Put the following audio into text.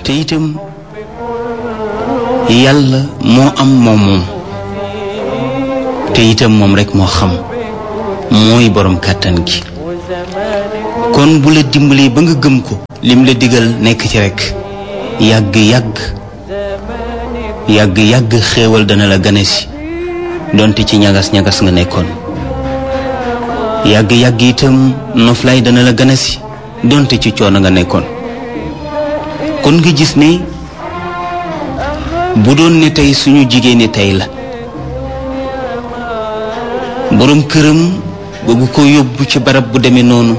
te itam yàlla moo am moom moom te itam moom rekk moo xam mooy boroom kàttan gi kon bu la dimbalee ba nga gëm ko lim la digal nekk ci rekk yàgg yàgg yàgg yàgg xéewal dana la gane si donte ci ñagas ñagas nga nekkoon yàgg yàgg itam noflaay dana la gane si donte ci coono nga nekkoon kon nga gis ne bu doon ne tey suñu jigéen ñi tey la boroom këram bëgg ko yóbbu ci barab bu demee noonu